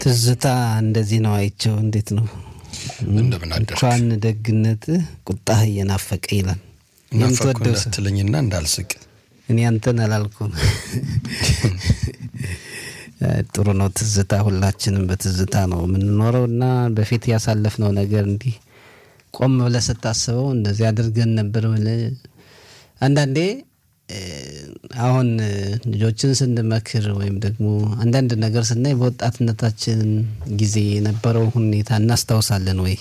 ትዝታ እንደዚህ ነው አይቸው። እንዴት ነው እንደምን አደርክ? እንኳን ደግነት ቁጣህ እየናፈቀ ይላል። ናፈኩ የምትወደው ሰው እንዳትለኝና እንዳልስቅ እኔ አንተን አላልኩም። ጥሩ ነው ትዝታ። ሁላችንም በትዝታ ነው የምንኖረው እና በፊት ያሳለፍነው ነገር እንዲህ ቆም ብለህ ስታስበው እንደዚህ አድርገን ነበር ብለህ አንዳንዴ እ፣ አሁን እ፣ ልጆችን ስንመክር ወይም ደግሞ አንዳንድ ነገር ስናይ በወጣትነታችን ጊዜ የነበረው ሁኔታ እናስታውሳለን ወይ?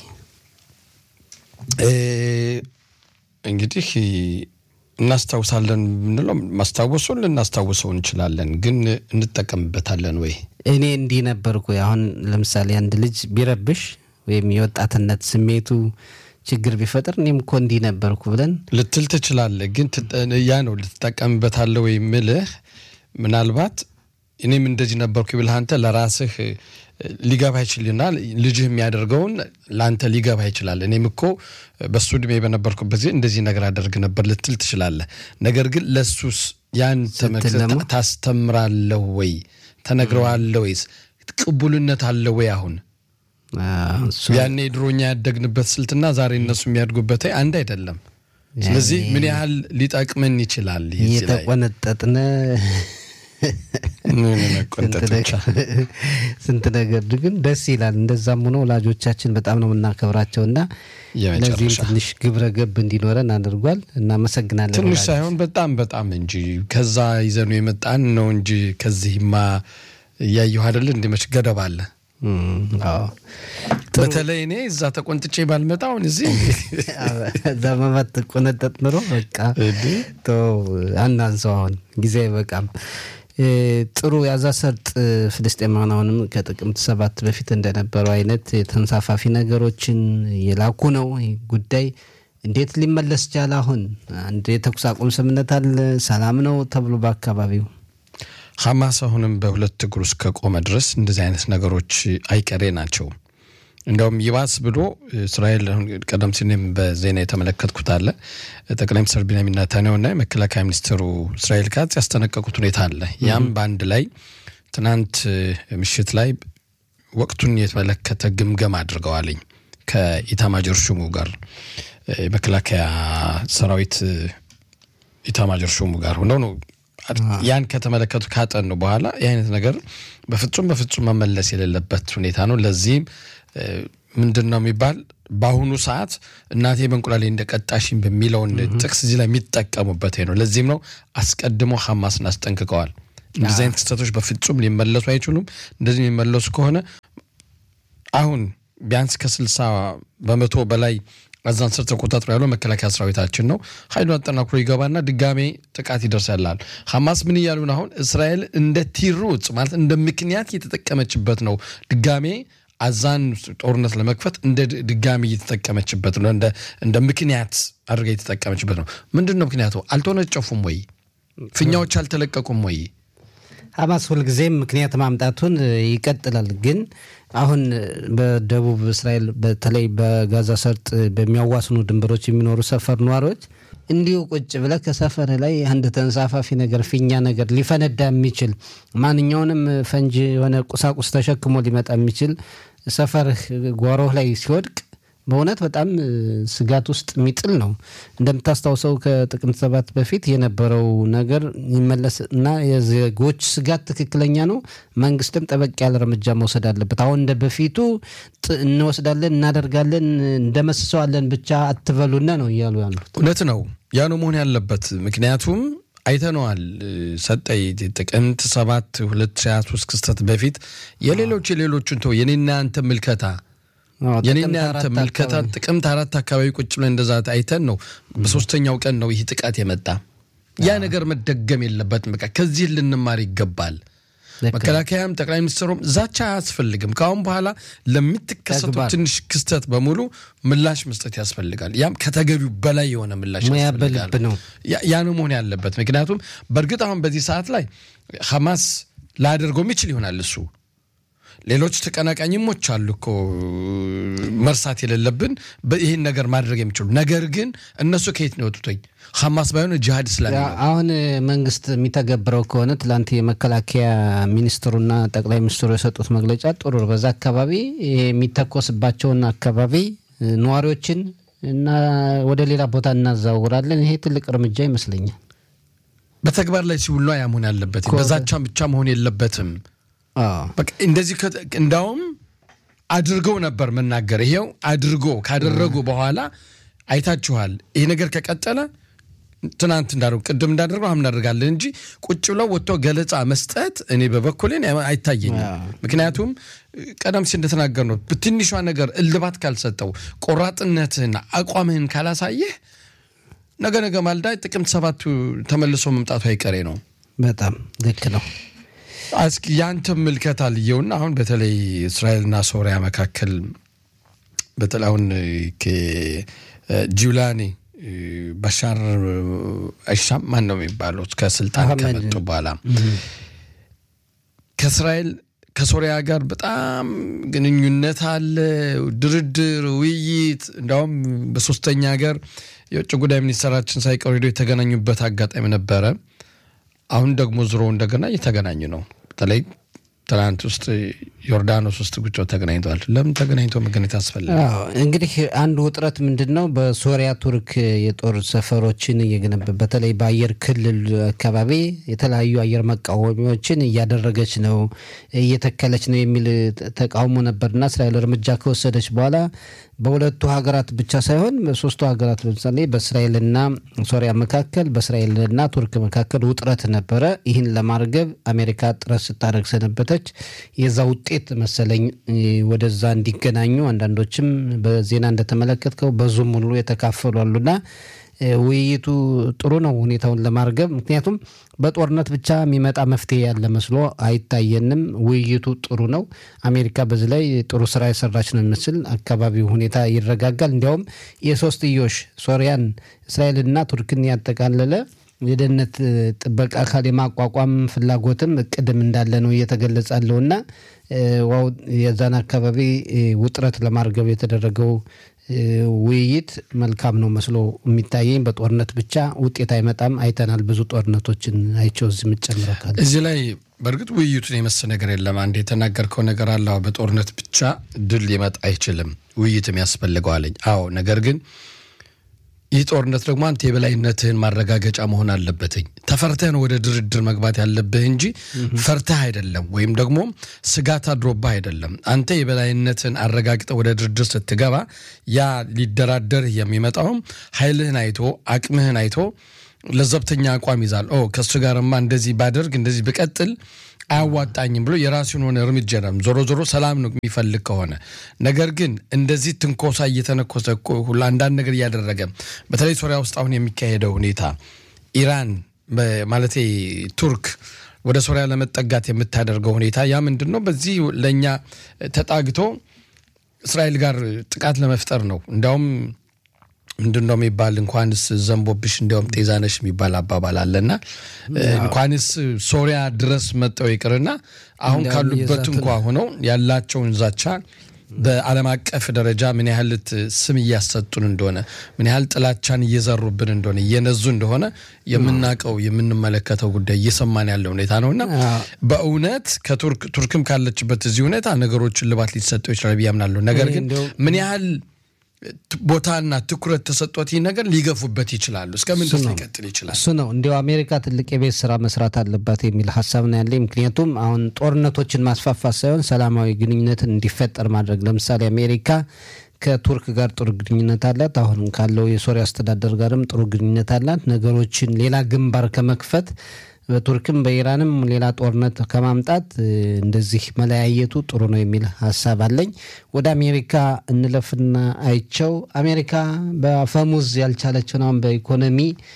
እ፣ እንግዲህ እናስታውሳለን ብንለው ማስታወሱን ልናስታውሰው እንችላለን፣ ግን እንጠቀምበታለን ወይ? እኔ እንዲህ ነበርኩ። አሁን ለምሳሌ አንድ ልጅ ቢረብሽ ወይም የወጣትነት ስሜቱ ችግር ቢፈጥር እኔም እኮ እንዲህ ነበርኩ ብለን ልትል ትችላለህ፣ ግን ትጠ- ያ ነው ልትጠቀምበታለህ ወይ ምልህ ምናልባት እኔም እንደዚህ ነበርኩ ብልህ አንተ ለራስህ እ፣ ሊገባ ይችልና ልጅህ የሚያደርገውን ለአንተ ሊገባ ይችላል። እኔም እኮ በሱ እድሜ በነበርኩበት ጊዜ እንደዚህ ነገር አደርግ ነበር ልትል ትችላለህ። ነገር ግን ለሱስ ያን ተመክተህ ደግሞ- ታስተምራለህ ወይ ተነግረዋለህ ወይስ ቅቡልነት አለ ወይ? አሁን አዎ፣ እሱ ያኔ ድሮኛ ያደግንበት ስልትና ዛሬ እነሱ የሚያድጉበት አንድ አይደለም። ስለዚህ ምን ያህል ሊጠቅምን ይችላል? ይህ እዚህ ላይ እየተቆነጠጥነ ምን ስንት መቆንጠጥ ብቻ። ነገር- ስንት ነገር ግን ደስ ይላል። እንደዛም ሆኖ ወላጆቻችን በጣም ነው የምናከብራቸው እና የመጨረሻ ለዚህም ትንሽ ግብረ ገብ እንዲኖረን አድርጓል። እናመሰግናለን። ትንሽ ወላጆች። ሳይሆን በጣም በጣም እንጂ ከዛ ይዘኑ የመጣን ነው እንጂ ከዚህማ እያየሁ አይደለ እንዲ መች ገደብ አለ። እም፣ አዎ። በተለይ እኔ እዛ ተቆንጥቼ ባልመጣ አሁን እዚህ እዛ መባት ቆነጠጥ ኑሮ በቃ ተው አናንሰው። አሁን ጊዜ አይበቃም። እ፣ ጥሩ ያዛ ሰርጥ ፍልስጤማውያን አሁንም ከጥቅምት ሰባት በፊት እንደነበረው አይነት የተንሳፋፊ ነገሮችን የላኩ ነው። ይህ ጉዳይ እንዴት ሊመለስ ቻለ? አሁን አንድ የተኩስ አቁም ስምምነት አለ፣ ሰላም ነው ተብሎ በአካባቢው ሐማስ አሁንም በሁለት እግሩ እስከቆመ ድረስ እንደዚህ አይነት ነገሮች አይቀሬ ናቸው። እንደውም ይባስ ብሎ እስራኤል አሁን ቀደም ሲል እኔም በዜና የተመለከትኩት አለ ጠቅላይ ሚኒስትር ቢንያሚን ኔታንያሁና የመከላከያ ሚኒስትሩ እስራኤል ካትዝ ያስጠነቀቁት ሁኔታ አለ። ያም በአንድ ላይ ትናንት ምሽት ላይ ወቅቱን የተመለከተ ግምገማ አድርገዋልኝ ከኢታማጆር ሹሙ ጋር የመከላከያ ሰራዊት ኢታማጆር ሹሙ ጋር ሆነው ነው ያን ከተመለከቱ ካጠኑ በኋላ ይህ አይነት ነገር በፍጹም በፍጹም መመለስ የሌለበት ሁኔታ ነው። ለዚህም እ፣ ምንድን ነው የሚባል በአሁኑ ሰዓት እናቴ በእንቁላሌ እንደቀጣሽኝ በሚለውን ጥቅስ እዚህ ላይ የሚጠቀሙበት ይሄ ነው። ለዚህም ነው አስቀድሞ ሐማስን አስጠንቅቀዋል። እንደዚህ አይነት ክስተቶች በፍጹም ሊመለሱ አይችሉም። እንደዚህ የሚመለሱ ከሆነ አሁን ቢያንስ ከስልሳ በመቶ በላይ አዛን ስር ተቆጣጥሮ ያለው መከላከያ ሰራዊታችን ነው። ኃይሉን አጠናክሮ ይገባና ድጋሜ ጥቃት ይደርሳላል። ሐማስ ምን እያሉ ነው? አሁን እስራኤል እንደ ቲሩት ማለት እንደ ምክንያት እየተጠቀመችበት ነው። ድጋሜ አዛን ጦርነት ለመክፈት እንደ ድ- ድጋሜ እየተጠቀመችበት ነው። እንደ እንደ ምክንያት አድርጋ እየተጠቀመችበት ነው። ምንድን ነው ምክንያቱ? አልተወነጨፉም ወይ? ፊኛዎች አልተለቀቁም ወይ? ሐማስ ሁልጊዜም ምክንያት ማምጣቱን እ፣ ይቀጥላል። ግን አሁን እ፣ በደቡብ እስራኤል በተለይ በጋዛ ሰርጥ በሚያዋስኑ ድንበሮች የሚኖሩ ሰፈር ነዋሪዎች እንዲሁ ቁጭ ብለህ ከሰፈር ላይ አንድ ተንሳፋፊ ነገር ፊኛ ነገር ሊፈነዳ የሚችል ማንኛውንም ፈንጂ የሆነ ቁሳቁስ ተሸክሞ ሊመጣ የሚችል ሰፈርህ ጓሮህ ላይ ሲወድቅ በእውነት በጣም እ፣ ስጋት ውስጥ የሚጥል ነው። እንደምታስታውሰው ከጥቅምት ሰባት በፊት የነበረው ነገር ይመለስ እና የዜጎች ስጋት ትክክለኛ ነው። መንግስትም ጠበቅ ያለ እርምጃ መውሰድ አለበት። አሁን እንደ በፊቱ ጥ- እንወስዳለን፣ እናደርጋለን፣ እንደመስሰዋለን ብቻ አትበሉና ነው እያሉ ያሉት። እውነት ነው። ያ ነው መሆን ያለበት። ምክንያቱም አይተነዋል። ሰጠይ ጥቅምት ሰባት 2023 ክስተት በፊት የሌሎች የሌሎችን ተው የኔና ያንተ ምልከታ አዎ፣ የኔና ጥቅምት ያንተ አራት ምልከታ አካባቢ ጥቅምት አራት አካባቢ ቁጭ ብለን እንደዛ አይተን ነው በሶስተኛው ቀን ነው ይህ ጥቃት የመጣ። ያ ነገር መደገም የለበትም። በቃ ከዚህ ልንማር ይገባል። ልክ ነው። መከላከያም ጠቅላይ ሚኒስትሩም ዛቻ አያስፈልግም። ከአሁን በኋላ ለምትከሰቱ ተግባር። ትንሽ ክስተት በሙሉ ምላሽ መስጠት ያስፈልጋል። ያም ከተገቢው በላይ የሆነ ምላሽ ሙያ ያስፈልጋል። በልብ ነው። ያ- ያ ነው መሆን ያለበት። ምክንያቱም በእርግጥ አሁን በዚህ ሰዓት ላይ ሐማስ ላያደርገው የሚችል ይሆናል እሱ ሌሎች ተቀናቃኝሞች አሉ እኮ መርሳት የሌለብን ይህን ነገር ማድረግ የሚችሉ ነገር ግን እነሱ ከየት ነው የወጡትኝ? ሐማስ ባይሆን ጂሃድ እስላሚ ነው። አሁን መንግስት የሚተገብረው ከሆነ ትላንት የመከላከያ ሚኒስትሩና ጠቅላይ ሚኒስትሩ የሰጡት መግለጫ ጥሩ ነው። በዛ አካባቢ የሚተኮስባቸውን አካባቢ ነዋሪዎችን እና ወደ ሌላ ቦታ እናዛውራለን። ይሄ ትልቅ እርምጃ ይመስለኛል። በተግባር ላይ ሲውል ነው ያ መሆን ያለበት። በዛቻም ብቻ መሆን የለበትም። አዎ በቃ እንደዚህ ከ- እንዳውም አድርገው ነበር መናገር። ይሄው አድርጎ ካደረጉ በኋላ አይታችኋል። ይሄ ነገር ከቀጠለ ትናንት እንዳደረጉ ቅድም እንዳደረጉ አሁን እናደርጋለን እንጂ ቁጭ ብለው ወጥቶ ገለጻ መስጠት እኔ በበኩሌን አይታየኝም። ምክንያቱም ቀደም ሲል እንደተናገር ነው ትንሿ ነገር እልባት ካልሰጠው ቆራጥነትህን አቋምህን ካላሳየህ ነገ ነገ ማልዳ ጥቅምት ሰባቱ ተመልሶ መምጣቱ አይቀሬ ነው። በጣም ልክ ነው። እስኪ ያንተ ምልከታ ልየውና አሁን በተለይ እስራኤልና ሶሪያ መካከል በተለይ አሁን ጂውላኒ ባሻር አይሻም ማን ነው የሚባሉት ከስልጣን አህመድ። ከመጡ በኋላ ከእስራኤል ከሶሪያ ጋር በጣም ግንኙነት አለ፣ ድርድር፣ ውይይት እንዲያውም በሶስተኛ ሀገር የውጭ ጉዳይ ሚኒስትራችን ሳይቀሩ ሄዶ የተገናኙበት አጋጣሚ ነበረ። አሁን ደግሞ ዙሮ እንደገና እየተገናኙ ነው። በተለይ ትናንት ውስጥ ዮርዳኖስ ውስጥ ጉጮ ተገናኝተዋል። ለምን ተገናኝቶ መገናኘት አስፈለገ? አዎ እንግዲህ አንድ ውጥረት ምንድን ነው? በሶሪያ ቱርክ የጦር ሰፈሮችን እየገነባ በተለይ በአየር ክልል አካባቢ የተለያዩ አየር መቃወሚያዎችን እያደረገች ነው እየተከለች ነው የሚል ተቃውሞ ነበርና እስራኤል እርምጃ ከወሰደች በኋላ በሁለቱ ሀገራት ብቻ ሳይሆን በሶስቱ ሀገራት ለምሳሌ በእስራኤልና ሶሪያ መካከል በእስራኤልና ቱርክ መካከል ውጥረት ነበረ። ይህን ለማርገብ አሜሪካ ጥረት ስታደርግ ሰነበተች። የዛ ውጤት መሰለኝ ወደዛ እንዲገናኙ አንዳንዶችም በዜና እንደተመለከትከው በዙም ሁሉ የተካፈሉ አሉና ውይይቱ ጥሩ ነው ሁኔታውን ለማርገብ። ምክንያቱም በጦርነት ብቻ የሚመጣ መፍትሄ ያለ መስሎ አይታየንም። ውይይቱ ጥሩ ነው። አሜሪካ በዚህ ላይ ጥሩ ስራ የሰራች ነው የሚመስል አካባቢው ሁኔታ ይረጋጋል። እንዲያውም የሶስትዮሽ ሶሪያን፣ እስራኤልና ቱርክን ያጠቃለለ የደህንነት ጥበቃ አካል የማቋቋም ፍላጎትም እቅድም እንዳለ ነው እየተገለጸ ያለውና ዋው የዛን አካባቢ ውጥረት ለማርገብ የተደረገው ውይይት መልካም ነው መስሎ የሚታየኝ። በጦርነት ብቻ ውጤት አይመጣም። አይተናል። ብዙ ጦርነቶችን አይቸው እዚህ የምጨምረው ካለ እዚህ ላይ በእርግጥ ውይይቱን የመሰለ ነገር የለም። አንድ የተናገርከው ነገር አለ። አዎ፣ በጦርነት ብቻ ድል ሊመጣ አይችልም፣ ውይይትም ያስፈልገዋለኝ። አዎ፣ ነገር ግን ይህ ጦርነት ደግሞ አንተ የበላይነትህን ማረጋገጫ መሆን አለበትኝ። ተፈርተህን ወደ ድርድር መግባት ያለብህ እንጂ ፈርተህ አይደለም፣ ወይም ደግሞ ስጋት አድሮብህ አይደለም። አንተ የበላይነትን አረጋግጠህ ወደ ድርድር ስትገባ ያ ሊደራደርህ የሚመጣውም ኃይልህን አይቶ አቅምህን አይቶ ለዘብተኛ አቋም ይዛል። ኦ ከእሱ ጋርማ እንደዚህ ባደርግ እንደዚህ ብቀጥል አያዋጣኝም ብሎ የራሱን ሆነ እርምጃ ነው። ዞሮ ዞሮ ሰላም ነው የሚፈልግ ከሆነ ነገር ግን እንደዚህ ትንኮሳ እየተነኮሰ ሁሉ አንዳንድ ነገር እያደረገ በተለይ ሶሪያ ውስጥ አሁን የሚካሄደው ሁኔታ ኢራን ማለቴ ቱርክ ወደ ሶሪያ ለመጠጋት የምታደርገው ሁኔታ ያ ምንድን ነው? በዚህ ለእኛ ተጣግቶ እስራኤል ጋር ጥቃት ለመፍጠር ነው። እንዲያውም ምንድን ነው የሚባል እንኳንስ ዘንቦብሽ እንዲያውም ጤዛነሽ የሚባል አባባል አለና እንኳንስ ሶሪያ ድረስ መጠው ይቅርና አሁን ካሉበት እንኳ ሆነው ያላቸውን ዛቻ በዓለም አቀፍ ደረጃ ምን ያህል ስም እያሰጡን እንደሆነ ምን ያህል ጥላቻን እየዘሩብን እንደሆነ እየነዙ እንደሆነ የምናውቀው የምንመለከተው ጉዳይ እየሰማን ያለ ሁኔታ ነውና በእውነት ከቱርክ ቱርክም ካለችበት እዚህ ሁኔታ ነገሮችን ልባት ሊሰጠው ይችላል ብዬ አምናለሁ። ነገር ግን ምን ያህል ቦታና ትኩረት ተሰጥቶት ይህ ነገር ሊገፉበት ይችላሉ። እስከምን ድረስ ሊቀጥል ይችላል? እሱ ነው እንዲያው አሜሪካ ትልቅ የቤት ስራ መስራት አለባት የሚል ሀሳብ ነው ያለኝ። ምክንያቱም አሁን ጦርነቶችን ማስፋፋት ሳይሆን ሰላማዊ ግንኙነትን እንዲፈጠር ማድረግ። ለምሳሌ አሜሪካ ከቱርክ ጋር ጥሩ ግንኙነት አላት። አሁን ካለው የሶሪያ አስተዳደር ጋርም ጥሩ ግንኙነት አላት። ነገሮችን ሌላ ግንባር ከመክፈት በቱርክም በኢራንም ሌላ ጦርነት ከማምጣት እንደዚህ መለያየቱ ጥሩ ነው የሚል ሀሳብ አለኝ። ወደ አሜሪካ እንለፍና አይቸው አሜሪካ በአፈሙዝ ያልቻለችውን አሁን በኢኮኖሚ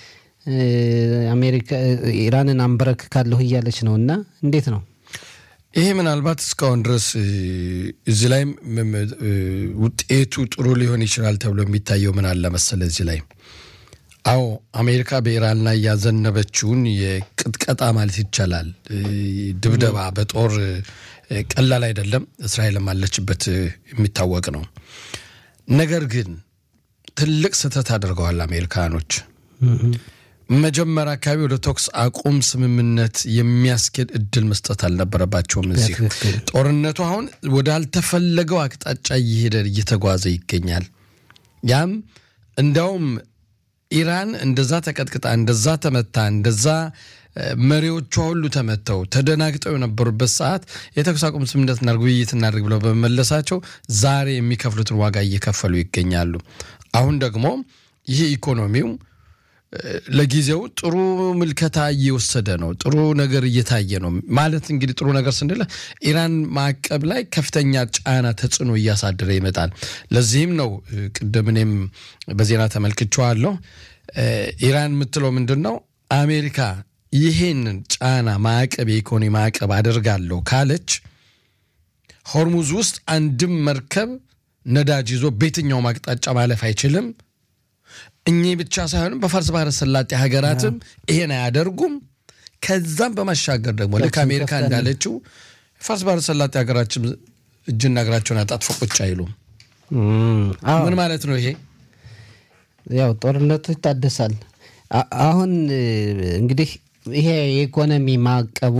አሜሪካ ኢራንን አንበረክ ካለሁ እያለች ነው እና እንዴት ነው ይሄ ምናልባት እስካሁን ድረስ እዚህ ላይም ውጤቱ ጥሩ ሊሆን ይችላል ተብሎ የሚታየው ምን አለ መሰለ እዚህ ላይ አዎ አሜሪካ በኢራን ላይ ያዘነበችውን የቅጥቀጣ ማለት ይቻላል ድብደባ በጦር ቀላል አይደለም። እስራኤልም አለችበት የሚታወቅ ነው። ነገር ግን ትልቅ ስህተት አድርገዋል አሜሪካኖች። መጀመሪያ አካባቢ ወደ ተኩስ አቁም ስምምነት የሚያስኬድ እድል መስጠት አልነበረባቸውም። እዚህ ጦርነቱ አሁን ወዳልተፈለገው አቅጣጫ እየሄደ እየተጓዘ ይገኛል። ያም እንዲያውም ኢራን እንደዛ ተቀጥቅጣ እንደዛ ተመታ እንደዛ መሪዎቿ ሁሉ ተመተው ተደናግጠው የነበሩበት ሰዓት የተኩስ አቁም ስምምነት እናድርግ ውይይት እናድርግ ብለው በመመለሳቸው ዛሬ የሚከፍሉትን ዋጋ እየከፈሉ ይገኛሉ። አሁን ደግሞ ይህ ኢኮኖሚው ለጊዜው ጥሩ ምልከታ እየወሰደ ነው። ጥሩ ነገር እየታየ ነው ማለት እንግዲህ ጥሩ ነገር ስንል ኢራን ማዕቀብ ላይ ከፍተኛ ጫና ተጽዕኖ እያሳደረ ይመጣል። ለዚህም ነው ቅድም እኔም በዜና ተመልክቼዋለሁ። ኢራን የምትለው ምንድን ነው? አሜሪካ ይሄንን ጫና ማዕቀብ፣ የኢኮኖሚ ማዕቀብ አደርጋለሁ ካለች ሆርሙዝ ውስጥ አንድም መርከብ ነዳጅ ይዞ በየትኛውም አቅጣጫ ማለፍ አይችልም። እኚህ ብቻ ሳይሆንም በፋርስ ባህረ ሰላጤ ሀገራትም ይሄን አያደርጉም። ከዛም በማሻገር ደግሞ ልክ አሜሪካ እንዳለችው ፋርስ ባህረ ሰላጤ ሀገራችን እጅና እግራቸውን አጣጥፎ ቁጭ አይሉም። ምን ማለት ነው ይሄ? ያው ጦርነቱ ይታደሳል። አሁን እንግዲህ ይሄ የኢኮኖሚ ማዕቀቡ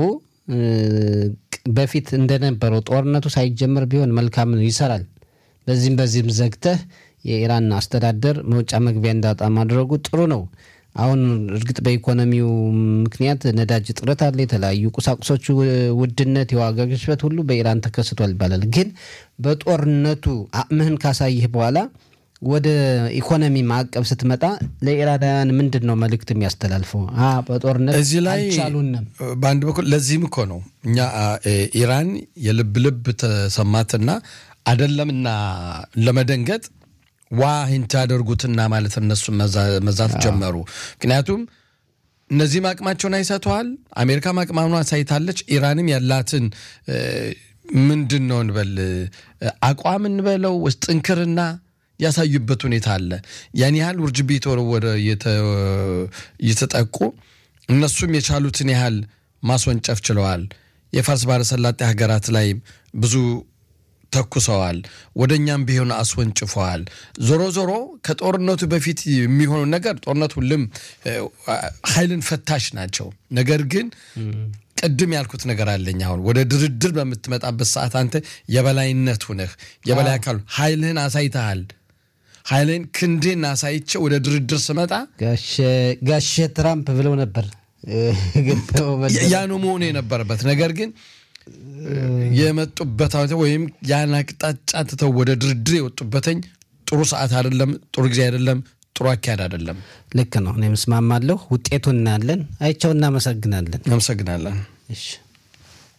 በፊት እንደነበረው ጦርነቱ ሳይጀመር ቢሆን መልካም ነው፣ ይሰራል። በዚህም በዚህም ዘግተህ የኢራን አስተዳደር መውጫ መግቢያ እንዳጣ ማድረጉ ጥሩ ነው። አሁን እርግጥ በኢኮኖሚው ምክንያት ነዳጅ እጥረት አለ። የተለያዩ ቁሳቁሶች ውድነት፣ የዋጋ ግሽበት ሁሉ በኢራን ተከስቷል ይባላል። ግን በጦርነቱ አቅምህን ካሳይህ በኋላ ወደ ኢኮኖሚ ማዕቀብ ስትመጣ ለኢራናውያን ምንድን ነው መልእክት የሚያስተላልፈው? በጦርነት እዚህ ላይ አልቻሉንም። በአንድ በኩል ለዚህም እኮ ነው እኛ ኢራን የልብ ልብ ተሰማትና አደለምና ለመደንገጥ ዋ ሂንት ያደርጉትና ማለት እነሱ መዛት ጀመሩ። ምክንያቱም እነዚህም አቅማቸውን አይሰተዋል። አሜሪካም አቅማኗ አሳይታለች። ኢራንም ያላትን ምንድን ነው እንበል አቋም እንበለው ውስጥ ጥንክርና ያሳዩበት ሁኔታ አለ። ያን ያህል ውርጅብ የተወረወረ እየተጠቁ እነሱም የቻሉትን ያህል ማስወንጨፍ ችለዋል። የፋርስ ባህረ ሰላጤ ሀገራት ላይ ብዙ ተኩሰዋል። ወደ እኛም ቢሆን አስወንጭፈዋል። ዞሮ ዞሮ ከጦርነቱ በፊት የሚሆኑ ነገር ጦርነት ሁሉም ኃይልን ፈታሽ ናቸው። ነገር ግን ቅድም ያልኩት ነገር አለኝ። አሁን ወደ ድርድር በምትመጣበት ሰዓት አንተ የበላይነት ሁነህ የበላይ አካል ኃይልህን አሳይተሃል። ኃይልህን ክንዴን አሳይቼ ወደ ድርድር ስመጣ ጋሼ ትራምፕ ብለው ነበር። ያ ነው መሆኑ የነበረበት ነገር ግን የመጡበት ወይም ያን አቅጣጫ ትተው ወደ ድርድር የወጡበትኝ ጥሩ ሰዓት አይደለም፣ ጥሩ ጊዜ አይደለም፣ ጥሩ አካሄድ አይደለም። ልክ ነው። እኔም እስማማለሁ። ውጤቱን እናያለን። አይቸው እናመሰግናለን። እናመሰግናለን። እሺ